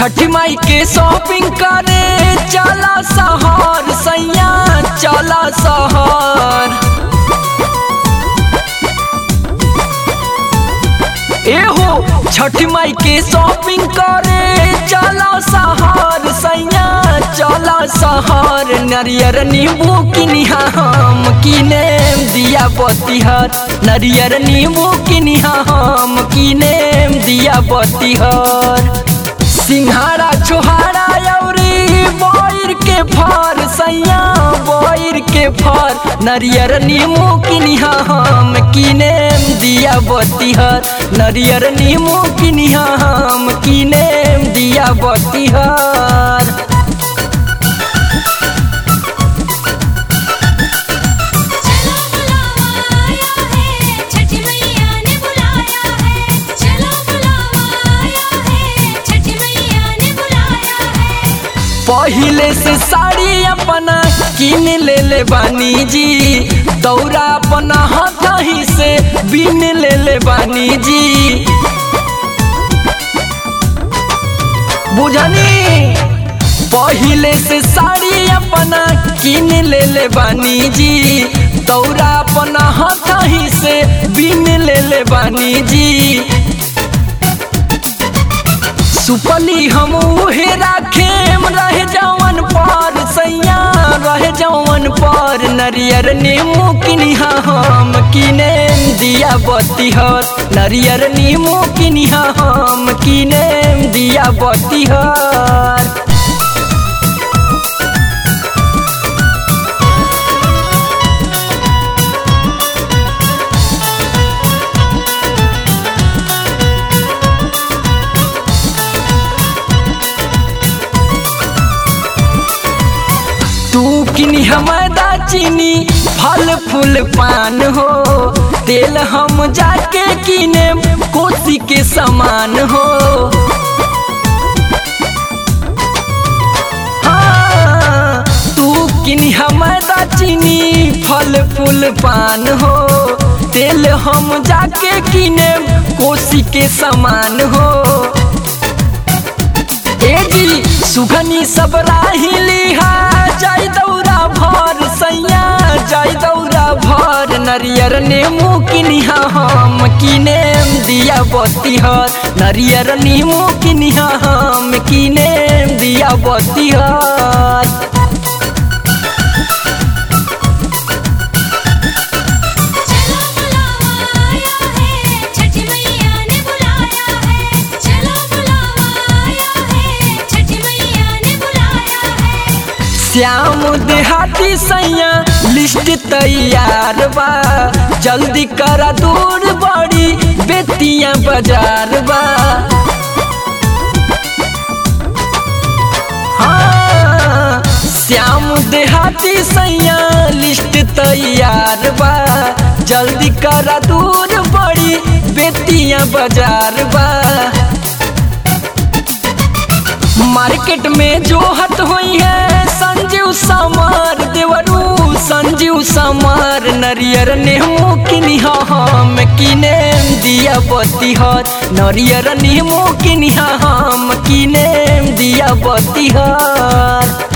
छठी माई के शॉपिंग करे चला शहर सैया चला शहर एहो छठी माई के शॉपिंग करे चला शहर सैया चला शहर नरियर नींबू किनिहा हम किने दिया बतिहर नरियर नींबू किनिहा हम किने दिया बतिहर सिंहारा छोहारा अउरी बोर के फर सैया बोर के फर नरियर नीमू किनिहा हम किने दिया बतिहर नरियर नीमू किनिहा हम किने दिया बतिहर चलो बुलावा आया है छठी मैया ने बुलाया है चलो बुलावा आया है छठी मैया ने बुलाया है पहिले से साड़ी अपना किन ले ले बानी जी दौरा अपना हाथ ही से बिन ले ले बानी जी बुझनी पहिले से साड़ी अपना किन ले ले बानी जी दौरा अपना हाथ ही से बिन ले ले बानी जी सुपली हम उहे राखेम रह जवन पर सैया रह जवन पर नरियर नीमू किनिहा हम किने दिया बतिहर नरियर नीमू किनिहा हम किने दिया बतिहर तू किनी मैदा चीनी फल फूल पान हो तेल हम जाके किने कोसी के समान हो हाँ, तू किनी मैदा चीनी फल फूल पान हो तेल हम जाके किने कोसी के समान हो ए जी सुघनी सब राहिली हा जाई दौरा भर सैया जाई दौरा भर नरियर नेमू किनिहा हम किने दिया बतिहर नरियर नीमू किनिहा हम किने दिया बतिहर चलो बुलावा आया है छठी मैया ने बुलाया है चलो बुलावा आया है छठी मैया ने बुलाया है श्याम देहाती सैया लिस्ट तैयार बा जल्दी करा दूर बड़ी बेतिया बाजार बा हाँ, श्याम देहाती सैया लिस्ट तैयार बा जल्दी करा दूर बड़ी बेतिया बाजार बा मार्केट में जो हट हुई है संजीव समार देवरू संजीव समार नरियर नेमू किनिहा हम किने दिया बतिहर नरियर नेमू किनिहा हम किने दिया बतिहर